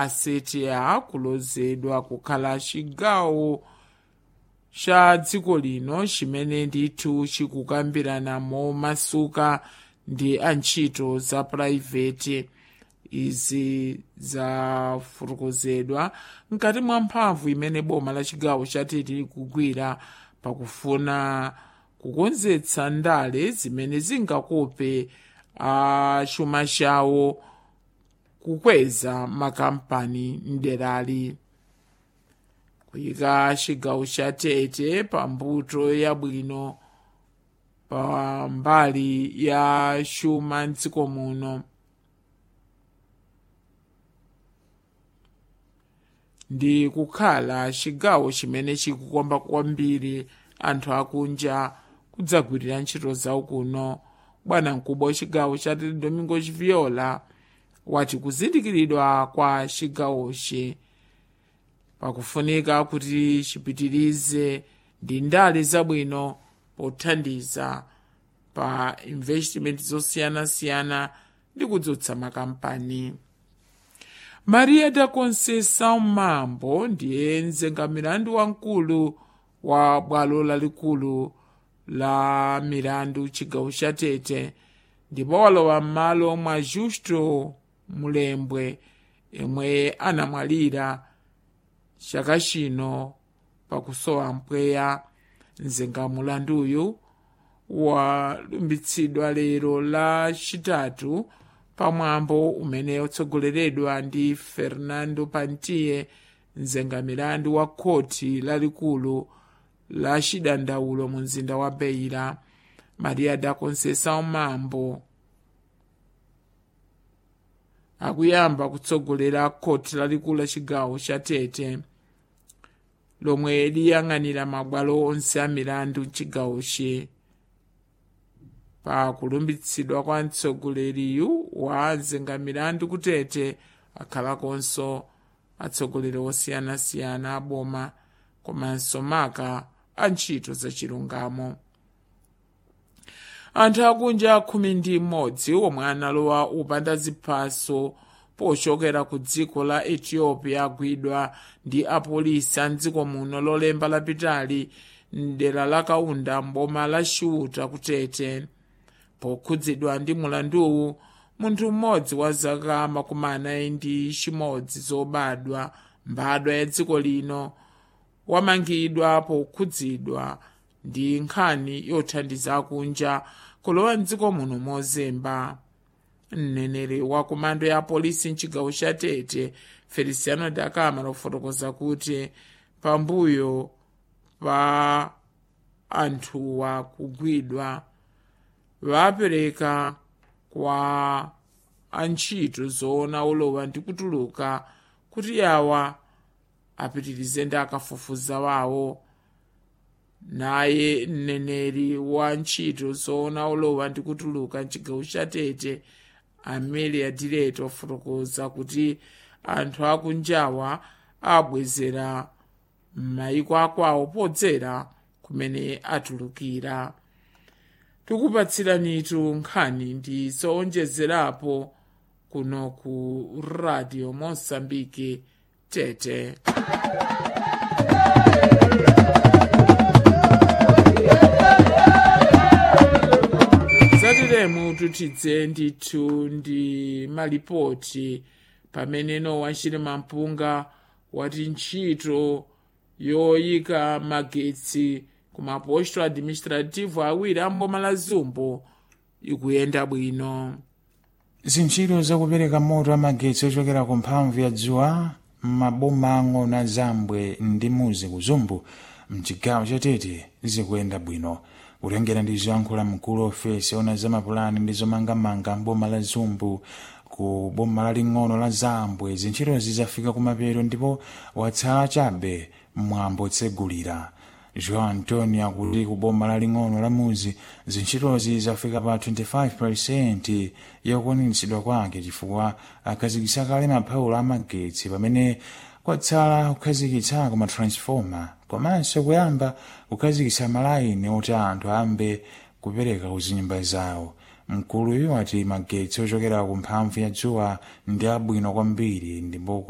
asetia kulozedwa kukhala chigawo cha dziko lino chimene ndithu chikukambirana momasuka ndi antchito za purayiveti izi zafotokozedwa mkati mwa mphamvu imene boma la chigawo chatete likugwira pakufuna kukonzetsa ndale zimene zingakope a chuma chawo kukweza makampani mderali kuyika chigawo cha tete pambuto yabwino pa mbali ya chuma mdziko muno ndi kukhala chigawo chimene chikukomba kwambiri anthu akunja kudzagwirira ntchito zawo kuno bwana mkubwa wa chigawo cha tete domingo chiviola wati kuzindikiridwa kwa chigawochi pakufunika kuti chipitirize ndi ndale zabwino pothandiza pa investment zosiyanasiyana ndi kudzutsa makampani maria da conceição mambo ndiye mzengamilandu wamkulu wa bwalo lalikulu la milandu chigawo cha tete ndipo walowa m'malo mwa justo mulembwe yemwe anamwalira chaka chino pakusowa mpweya mzengamulanduyu walumbitsidwa lero la chitatu pamwambo umene utsogoleredwa ndi fernando pantiye mzengamilandu wa khoti lalikulu la chidandaulo mu mzinda wa beira maria da conceição mambo akuyamba kutsogolera khoti lalikulu la chigawo cha tete lomwe liyang'anira mabwalo onse a milandu mchigawochi pa kulumbitsidwa kwa mtsogoleriyu wa mzengamilandu kutete akhalakonso atsogoleri osiyanasiyana aboma komanso maka a ntchito zachilungamo anthu akunja khumi ndi mmodzi omwe analowa upanda ziphaso pochokera ku dziko la ethiopia agwidwa ndi apolisi a mdziko muno lolemba lapitali mdera la kaunda mboma la chiuta kutete pokhudzidwa ndi mulanduwu munthu mmodzi wa zaka makumi anayi ndi chimodzi zobadwa mbadwa ya dziko lino wamangidwa pokhudzidwa ndi nkhani yothandiza akunja kulowa mdziko muno mozemba mneneri wa komando ya polisi mchigawo cha tete feliciano da camara kufotokoza kuti pambuyo pa anthuwa kugwidwa vapereka kwa antchito zoona olowa ndi kutuluka kuti awa apitirize ndi akafufuza wawo naye mneneri wa ntchito zoona olowa ndi kutuluka mchigawo cha tete amelia direto ofotokoza kuti anthu akunjawa abwezera m'mayiko akwawo podzera kumene atulukira tikupatsiranitu nkhani ndi zowonjezerapo kuno ku radio mosambike tete zatiremu tutidze ndithu ndi malipoti pamene nowa chilima mpunga wati ntchito yoyika magetsi ku maposto administrativo awiri amboma la zumbo ikuyenda bwino zintchito zakupereka moto amagetsi ochokera ku mphamvu ya dzuwa m'maboma ang'ono a zambwe ndi muzi ku zumbu mchigawo chatete zikuyenda bwino kutengera ndi zoyankhula mkulu ofesi ona zamapulani ndi zomangamanga mboma la zumbu ku boma laling'ono la zambwe zintchitozi zafika kumapeto ndipo watsala chabe mwambo otsegulira joão antonio akuti ku boma laling'ono la muzi zintchitozi zafika pa 25 yokwaniritsidwa kwake chifukwa akhazikitsa kale maphaulo amagetsi pamene kwatsala kukhazikitsako matransfoma komanso kuyamba kukhazikitsa malayini oti anthu ayambe kupereka ku zinyumba zawo mkuluyu ati magetsi ochokera ku mphamvu ya dzuwa ndi abwino kwambiri ndipo